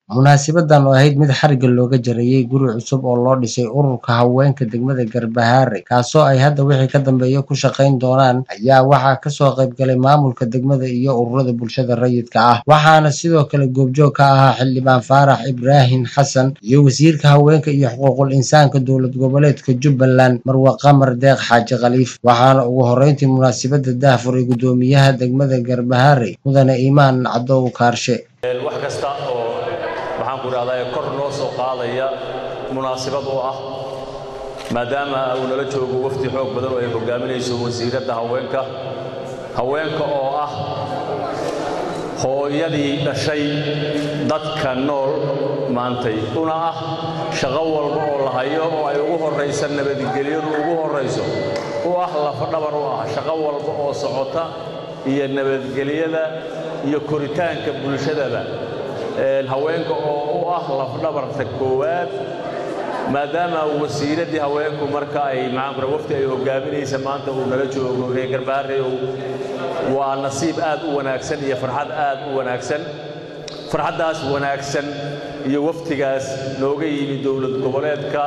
munaasibadan oo ahayd mid xarigga looga jarayey guri cusub oo loo dhisay ururka haweenka degmada garbahaare kaasoo ay hadda wixii ka dambeeya ku shaqayn doonaan ayaa waxaa kasoo qaybgalay maamulka degmada iyo ururada bulshada rayidka ah waxaana sidoo kale goobjoog ka ahaa xildhibaan faarax ibraahim xasan iyo wasiirka haweenka iyo xuquuqul insaanka dowlad goboleedka jubbaland marwe qamar deeq xaaji khaliif waxaana ugu horeyntii munaasabada daahfuray gudoomiyaha degmada garbahaare mudane iimaan cadow kaarshe wax kasta oo waxaan ku idhahdaa kor loo soo qaadaya munaasibad oo ah maadaama uu nala joogo wafdi xoog badan oo ay hogaaminayso wasiiradda haweenka haweenka oo ah hooyadii dhashay dadka nool maantay una ah shaqo walba oo la hayo oo ay ugu horraysa nabadgelyadu ugu horrayso u ah lafadhabar u ah shaqo walba oo socota iyo nabadgelyada iyo koritaanka bulshadaba haweenka oo u ah lafdhabarta koowaad maadaama wasiiraddii haweenku marka ay maxaanku wafti ay hogaaminaysa maanta uu nala joogo reer garbaare waa nasiib aad u wanaagsan iyo farxad aad u wanaagsan farxaddaas wanaagsan iyo waftigaas nooga yimi dowlad goboleedka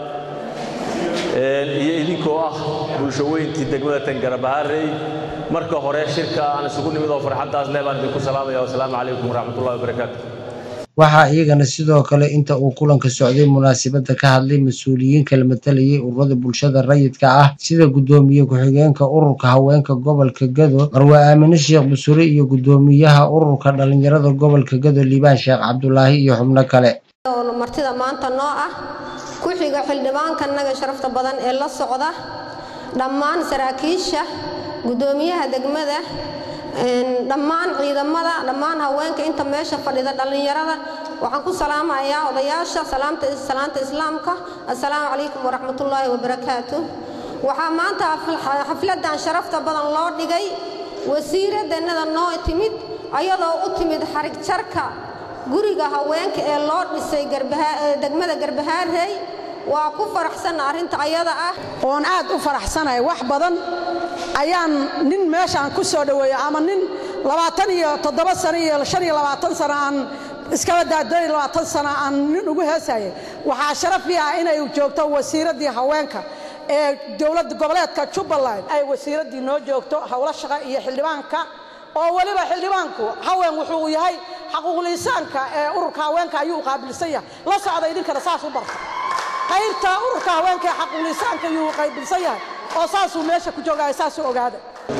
iyo idinkoo ah bulsho weyntii degmada tangarbaharey marka hore shirka aan isugu nimid oo farxaddaas leh baan idinku salaamaya wasalaamu calaykum waraxmatullahi wabarakaatu waxaa iyagana sidoo kale inta uu kulanka socday munaasabadda ka hadlay mas-uuliyiin kala matalayay ururada bulshada rayidka ah sida guddoomiye ku-xigeenka ururka haweenka gobolka gado marwe aamine sheekh busure iyo guddoomiyaha ururka dhallinyarada gobolka gado liibaan sheekh cabdulaahi iyo xubno kale martida maanta noo ah ku-xiga xildhibaankanaga sharafta badan ee la socda dhammaan saraakiisha guddoomiyaha degmada dhammaan ciidamada dhammaan haweenka inta meesha fadhida dhallinyarada waxaan ku salaamayaa odayaasha salaanta islaamka assalaamu calaykum waraxmatullaahi wabarakaatu waxaa maanta xafladan sharafta badan loo dhigay wasiiradanada noo timid ayadoo u timid xarig jarka guriga haweenka ee loo dhisay degmada garbahaarey waa ku faraxsanna arrinta ayada ah oon aad u faraxsanahay wax badan ayaan nin meeshaan ku soo dhoweeyo ama nin labaatan iyo toddoba sano iyo shan iyo labaatan sano aan iskaba daadooy labaatan sano aan nin ugu heesayay waxaa sharafi ah inay joogto wasiiraddii haweenka ee dowladda goboleedka jubbaland ay wasiiraddii noo joogto howlo shaqa iyo xildhibaanka oo weliba xildhibaanku haween wuxuu yahay xaquuqliisaanka ee ururka haweenka ayuu qaabilsan yahay la socda idinkana saas u barta qaybta ururka haweenka ee xaquuqliisaanka ayuu qaabilsan yahay oo saasuu meesha ku joogaya saasuu ogaada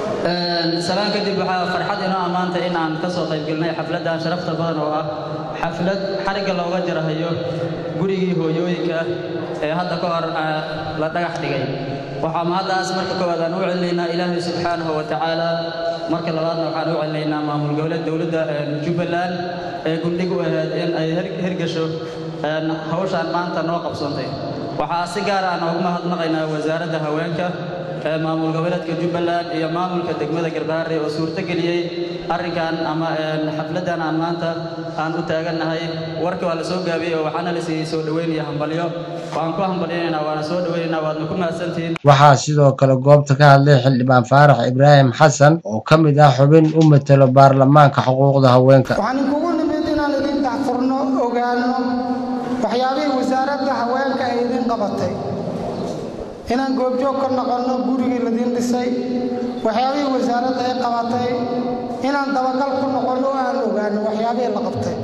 salaan kadib waxaa farxad inoo ammaanta in aan ka soo qaybgelnay xafladdan sharafta badan oo ah xaflad xarigga looga jarahayo gurigii hooyooyinka ee hadda ka hor la dhagax dhigay waxaa mahaddaas marka koowaad aan u celinaynaa ilaahay subxaanahu wa tacaala marka labaadna waxaan u celinaynaa maamul goboleed dowladda jubbaland ee gundhig u ahayd in ay hirgasho hawshaan maanta noo qabsantay waxaa si gaar aan ugu mahadnaqaynaa wasaaradda haweenka ee maamul goboleedka jubbaland iyo maamulka degmada garbaharey oo suurtogeliyey arrinkan ama xafladdan aan maanta aan u taagannahay warka waa la soo gaabiyey oo waxaana la siiyey soo dhoweynaya hambalyo waan ku hambalyanaynaa waana soo dhoweynaynaa waadna ku mahadsantihiin waxaa sidoo kale goobta ka hadlay xildhibaan faarax ibraahim xasan oo ka mid ah xubin u matelo baarlamaanka xuquuqda haweenka waxaan inkugu nimid inaan idin dacfurno ogaano waxyaabihii wasaaradda haweenka ay idin qabatay inaan goobjoog ka noqonno gurigii ladiin dhisay waxyaabihii wasaaradda ay qabatay inaan dabagal ku noqonno oo aan ogaano waxyaabihii la qabtay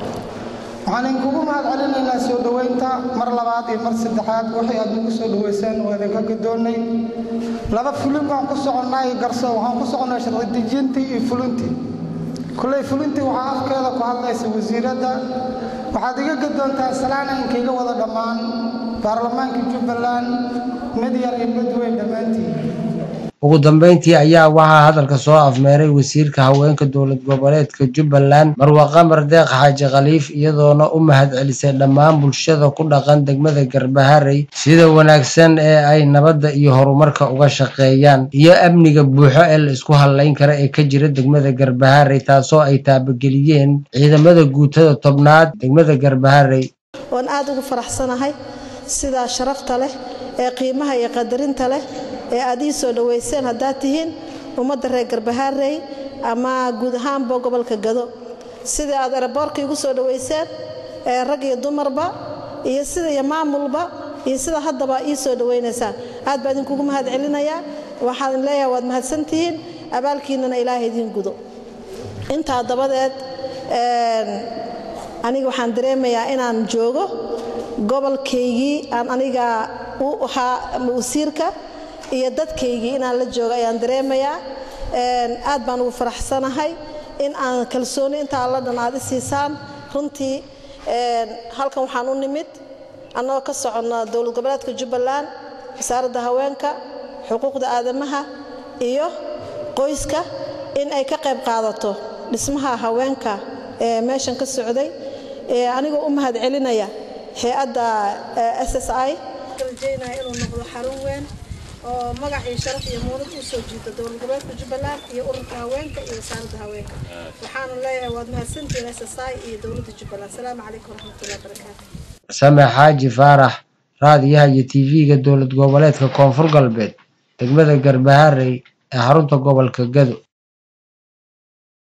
waxaan idinkugu mahad celinaynaa soo dhoweynta mar labaad iyo mar saddexaad waxay aad nagu soo dhoweysaan waa idinka gadoonnay laba fulin baan ku soconnaa iyo garso waxaan ku soconnaa sharcidejintii iyo fulintii kulley fulintii waxaa afkeeda ku hadlaysa wasiiradda waxaad iga gadoontaa salaana inkaiga wada dhammaan baarlamaanka jubbaland mid yar iyo mid weyn dhammaantiin ugu dambeyntii ayaa waxaa hadalka soo afmeeray wasiirka haweenka dowlad goboleedka jubbaland marwe qamar deeq xaaji khaliif iyadoona u mahad celisay dhammaan bulshada ku dhaqan degmada garbaharey sida wanaagsan ee ay nabadda iyo horumarka uga shaqeeyaan iyo amniga buuxo ee la isku hadlayn kara ee ka jira degmada garbaharey taasoo ay taabageliyeen ciidamada guutada tobnaad degmada garbaharey waan aad ugu faraxsanahay sidaa sharafta leh ee qiimaha iyo qadarinta leh ee aad ii soo dhowayseen haddaad tihiin ummadda reer garbahaarey ama guud ahaanba gobolka gado sidai aad eraboorka igu soo dhowayseen ee rag iyo dumarba iyo sida iyo maamulba iyo sida haddaba ii soo dhawaynaysaan aad baa idinkugu mahad celinayaa waxaan leeyahay waad mahadsantihiin abaalkiinnana ilaahay idiin gudo intaa dabadeed aniga waxaan dareemayaa inaan joogo gobolkaygii aan aniga u ahaa wasiirka iyo dadkaygii inaan la joogo ayaan dareemayaa aad baan ugu faraxsanahay in aan kalsooni intaa la dhan aad i siisaan runtii halkan waxaan u nimid annagoo ka soconna dowlad goboleedka jubbaland wasaaradda haweenka xuquuqda aadamaha iyo qoyska in ay ka qayb qaadato dhismaha haweenka ee meeshan ka socday anigoo u mahad celinaya hay-adda s s i rajeynaya inuu noqdo xarun weyn oo magac iyo sharaf iyo muunad u soo jiito dowlad goboleedka jubbaland iyo ururka haweenka iyo wasaaradda haweenka waxaana leeyahay waad mahadsantihiin s s i iyo dowladda jubbaland asalaamu calaykum waraxmatullahi wabarakaatu same xaaji faarax raadiyaha iyo tv-ga dowlad goboleedka koonfur galbeed degmada garbaharey ee xarunta gobolka gado